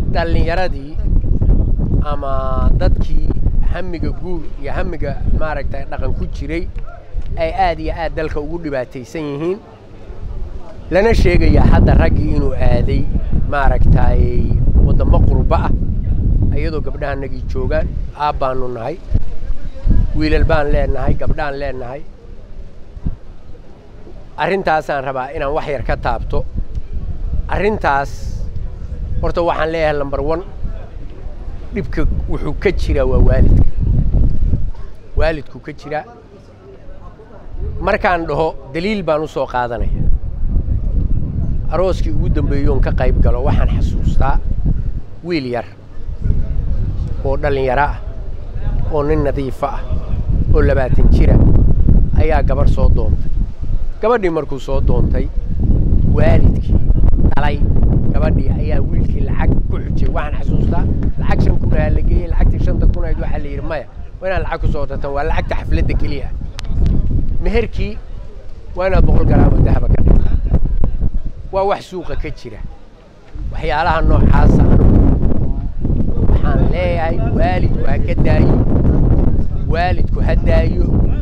dhallinyaradii ama dadkii hamiga guur iyo hamiga maaragtay dhaqan ku jiray ay aad iyo aad dalka ugu dhibaataysan yihiin lana sheegaya hadda raggii inuu aaday maaragtay waddamo qurba ah iyadoo gabdhahanagii joogaan aab baanu nahay wiilal baan leenahay gabdhaan leenahay arrintaasaan rabaa inaan wax yar ka taabto arrintaas horta waxaan leeyahay lambar one dhibka wuxuu ka jiraa waa waalidka waalidku ka jiraa markaan dhaho daliil baan u soo qaadanaya arooskii ugu dambeeyoon ka qayb galo waxaan xasuustaa wiil yar oo dhallinyaro ah oo nin nadiifa ah oo labaatan jira ayaa gabarh soo doontay gabadhii markuu soo doontay waalidkii dhalay gabadhii ayaa wiilkii lacag ku xujay waxaan xasuustaa lacag shan kun ahaa la geeyey lacagtii shanta kun ahayd waxaa la yidhi maya waa inaad lacag ku soo tartan waa lacagta xafladda keliya meherkii waa inaad boqol garaamo dahaba ka dhigtaa waa wax suuqa ka jira waxyaalaha noocaasa anugu waxaan leeyahay waalidku ha ka daayo waalidku ha daayo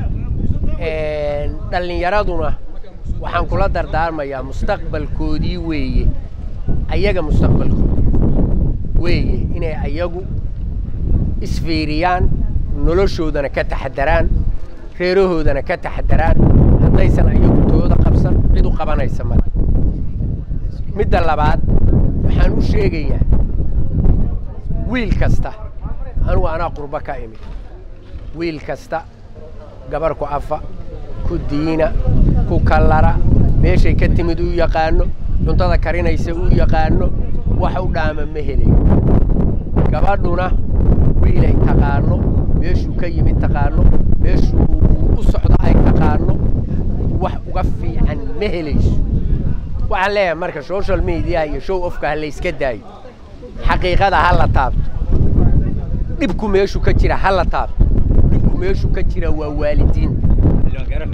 dhallinyaraduna waxaan kula dardaarmayaa mustaqbalkoodii weeye ayaga mustaqbalkooda weeye inay ayagu isfiiriyaan noloshoodana ka taxadaraan reerahoodana ka taxadaraan haddaysan ayagu tooda qabsan cid u qabanaysa male midda labaad waxaan u sheegayaa wiil kasta anugu anaa qurbo ka imid wiil kasta gabar ku afa ku diina ku kallara meeshay ka timid u yaqaano cuntada karinaysa u yaqaano wax u dhaama ma helayo gabadhuna wiilay taqaano meeshuu ka yimid taqaano meeshuu u socdo ay taqaano wax uga fiican ma helayso waxaan leeyahay marka social mediaha iyo show ofka ha layska daayo xaqiiqada ha la taabto dhibku meeshu ka jira ha la taabto dhibku meeshu ka jira waa waalidiinta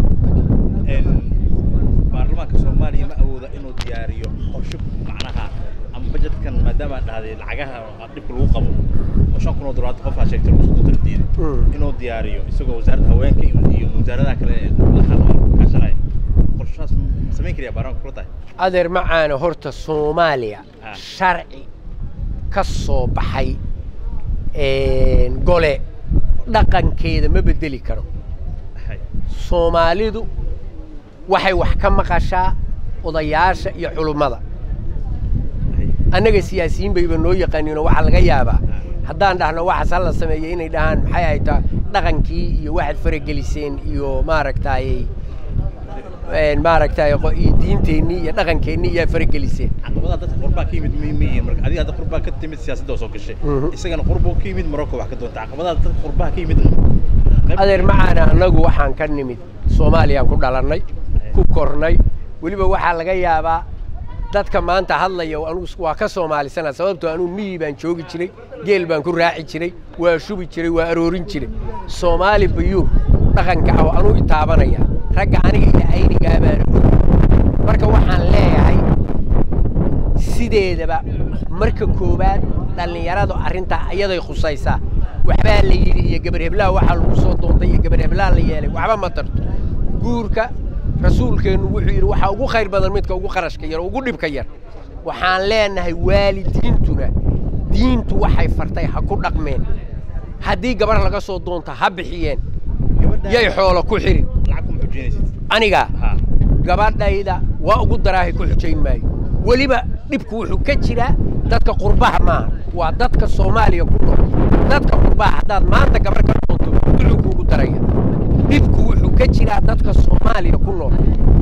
baarlamaanka soomaaliya ma awooda inuu diyaariyo qorshe macnaha ama bajetkan maadaama aad dhahday lacagaha dhibka lagu qabo oo shan kun oo dolaar qofaa sheegtay lagu soo diiday inuu diyaariyo isagoo wasaaradda haweenka iyo wasaaradaha kale kaashanaya qorshahaas ma samayn kariyaa baarlamaanka kula tahay adeer macaana horta soomaaliya Ah. sharci ka soo baxay gole dhaqankeeda ma bedeli karo Hay. soomaalidu waxay wax ka maqashaa odayaasha iyo culummada Hay. annaga siyaasiyiin bayba noo yaqaaniinoo waxaa laga yaabaa haddaan dhahno waxaas hala sameeyey inay dhahaan maxay haytaa dhaqankii iyo waxaad farageliseen iyo maaragtay maaragtay qo- iyo diinteennii iyo dhaqankeennii iyaa farageliseen caqabadaha dadka qurbaa ka yimid ma yihiin marka adiga hadda qurbaa ka timid siyaasadda oo soo gashay Mhm. isagana qurbuu ka yimid marocco wax ka doonta caqabadaha dadka qurbaha ka yimid adeer macaana annagu waxaan ka nimid soomaaliyaan ku dhalannay ku kornay weliba waxaa laga yaabaa dadka maanta hadlaya anugu waa ka soomaalisana sababtoo anugu miyi baan joogi jiray geel baan ku raaci jiray waa shubi jiray waa aroorin jiray soomaali bayuur dhaqanka ah oo anuu itaabanaya ragga aniga iyo aynigaa baan og marka waxaan leeyahay sideedaba marka koowaad dhallinyaradu arrintaa iyaday khusaysaa waxbaa la yidhi iyo gabar heblaha waxaa lagu soo doontay iyo gabar heblaha la yeelay waxba ma tarto guurka rasuulkeennu wuxuu yidhi waxaa ugu khayr badan midka ugu qarashka yar oo ugu dhibka yar waxaan leenahay waalidiintuna diintu waxay fartay ha ku dhaqmeen haddii gabar laga soo doonta ha bixiyeen yay xoolo ku xirin lacag kuma xujinaysid aniga ha gabadhayda waa ugu daraahay ku xujayn maayo weliba dhibku wuxuu ka jiraa dadka qurbaha maaha waa dadka soomaaliya ku nool dadka qurbaha haddaad maanta gabar ka doonto wuxuu kuugu daraya dhibku wuxuu ka jiraa dadka soomaaliya ku nool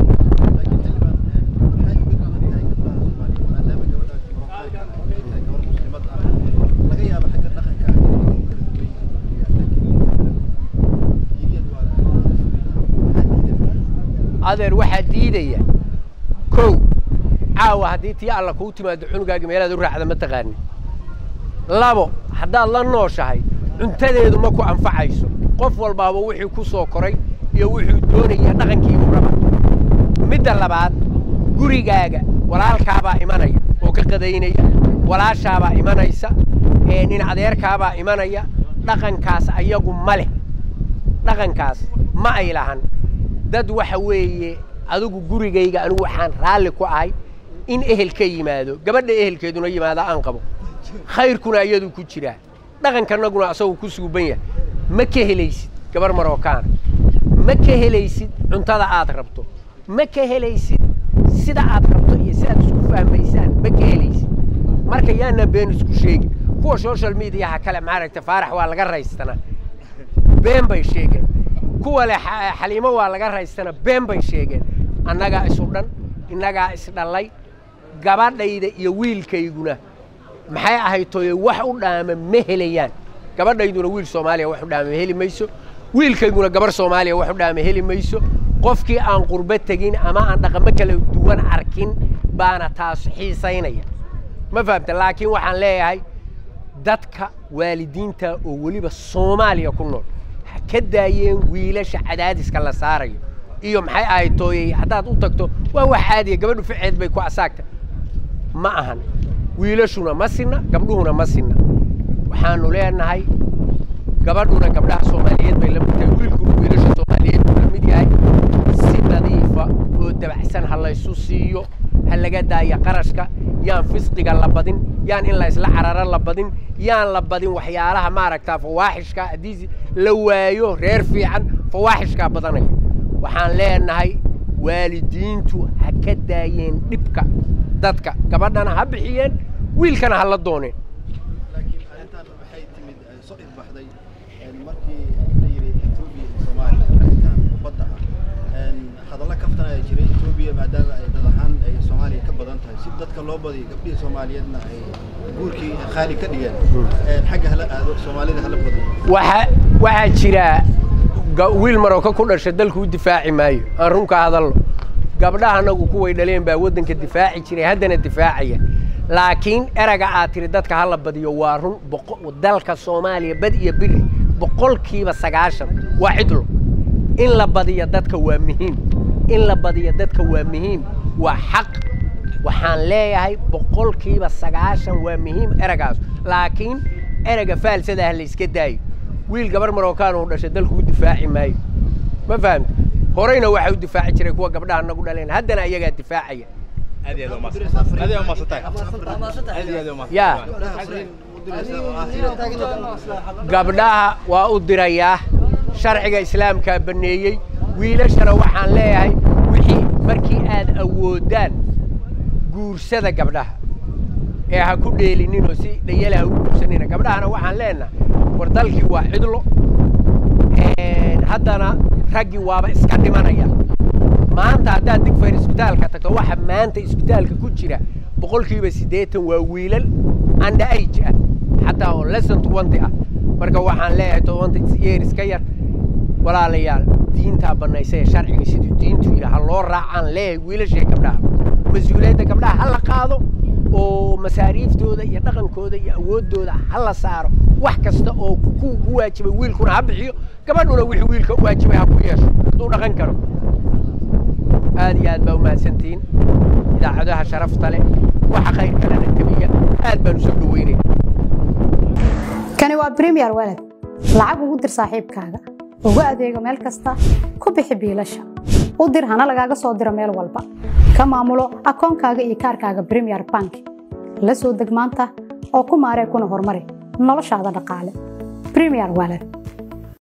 adeer waxaa diidaya kow caawa haddii tii alla kuu timaado cunugaagi meelaad u raacda ma taqaanin labo haddaad la nooshahay cuntadeedu ma ku anfacayso qof walbaaba wixii ku soo koray iyo wuxuu doonaya dhaqankiibuu raba midda labaad gurigaaga walaalkaabaa imanaya oo ka qadaynaya walaashaabaa imanaysa nin adeerkaabaa imanaya dhaqankaas ayagu ma leh dhaqankaas ma ay lahan dad waxa weeye adigu gurigayga anigu waxaan raalli ku ahay in ehel ka yimaado gabadha ehelkeeduna yimaada aan qabo khayrkuna iyadu ku jiraa dhaqankanaguna asagoo ku suuban yahay ma ka helaysid gabar marookaana ma ka helaysid cuntada aad rabto ma ka helaysid sida aad rabto iyo sidaad isku fahmaysaan ma ka helaysid marka yaana been isku sheegin kuwa social mediaha kale maaragta faarax waa laga raystana been bay sheegeen kuwa le xaliimo waa laga raystana been bay sheegeen annagaa isu dhan innagaa isdhallay gabadhayda iyo wiilkayguna maxay ahaytoye wax u dhaama ma helayaan gabadhayduna wiil soomaaliya wax u dhaama heli mayso wiilkayguna gabar soomaaliya wax u dhaama heli mayso qofkii aan qurbo tegin ama aan dhaqamo kala duwan arkin baana taas xiisaynaya ma fahamta laakiin waxaan leeyahay dadka waalidiinta oo weliba soomaaliya ku nool ha ka daayeen wiilasha cadaadiska la saarayo iyo maxay ahayd tooyey haddaad u tagto waa wax caadiya gabadhu ficeed bay ku asaagta ma ahan wiilashuna ma sinna gabdhuhuna ma sinna waxaanu leenahay gabadhuna gabdhaha soomaaliyeed bay la mid tahay wiilkuna wiilasha soomaaliyeed buu la mid yahay si nadiifa oo dabacsan ha laysu siiyo ha laga daaya qarashka yaan fisqiga la badin yaan in la isla cararo la badin yaan la badin waxyaalaha maaragtaa fawaaxishka haddii la waayo reer fiican fawaaxishkaa badanaya waxaan leenahay waalidiintu ha ka daayeen dhibka dadka gabadhana ha bixiyeen wiilkana ha la dooneen laakiin arrintan waxay timid soo ifbaxday markii la yidhi etoobiya iyo soomaaliya arrintan badda ah hadalla kaftan ayaa jiray etoobiya maadaama ay dad ahaan ay soomaaliya ka badan tahay si dadka loo badiyo gabdhihii soomaaliyeedna ay guurkii khaali ka dhigeen xagga hala aado soomaalida hala badiyo waxa waxaa jira ga- wiil marooka ku dhasha dalku u difaaci maayo aan runka hadalno gabdhaha anagu kuway dhaleen baa waddanka difaaci jiray haddana difaacaya laakiin eraga aad tiri dadka hala badiyo waa run boqo- dalka soomaaliya bad iyo biri boqolkiiba sagaashan waa cidlo in la badiyo dadka waa muhiim in la badiyo dadka waa muhiim waa xaq waxaan leeyahay boqolkiiba sagaashan waa muhiim eragaas laakiin erega faalsada ah la iska daayo wiil gabar marookaan uu dhashay dalku u difaaci maayo ma fahamta horeyna waxaa u difaaci jiray kuwa gabdhaha nagu dhaleen haddana ayagaa difaacaya aad iyo aad u mahadsan aad iyo aad u mahadsantahay aad iyo aad u mahadsan yaa gabdhaha fariin u diraysa oo ah inay gabdhaha waa u dirayaa sharciga islaamkaa baneeyey wiilashana waxaan leeyahay wixii markii aad awoodaan guursada gabdhaha ee ha ku dheelininoo si dhayala ha u guursanina gabdhahana waxaan leenahay war dalkii waa cidlo haddana raggii waaba iska dhimanaya maanta haddaad digfayr isbitaalka tagto waxa maanta isbitaalka ku jira boqolkiiba siddeetan waa wiilal under age ah xataa oo lesson twenty ah marka waxaan leeyahay twenty years ka yar walaalayaal diintaa bannaysa ee sharciga siduu diintu yidhi ha loo raacaan leeyahay wiilashee gabdhaha mas-uuliyadda gabdhaha ha la qaado oo masaariiftooda iyo dhaqankooda iyo awooddooda ha la saaro wax kasta oo ku ku waajibay wiilkuna ha bixiyo gabadhuna wixii wiilka u waajibay ha ku yeesho hadduu dhaqan karo aad iyo aad baa umahadsantihiin idaacadaha sharafta leh waxa khayr kalena tabiya aad baan usoo dhaweynayna kani waa premier walad lacag ugu dir saaxiibkaaga ugu adeego meel kasta ku bixi biilasha u dir hana lagaaga soo diro meel walba ka maamulo akoonkaaga iyo kaarkaaga premier bank la soo deg maanta oo ku maaree kuna horumari noloshaada dhaqaale premier walad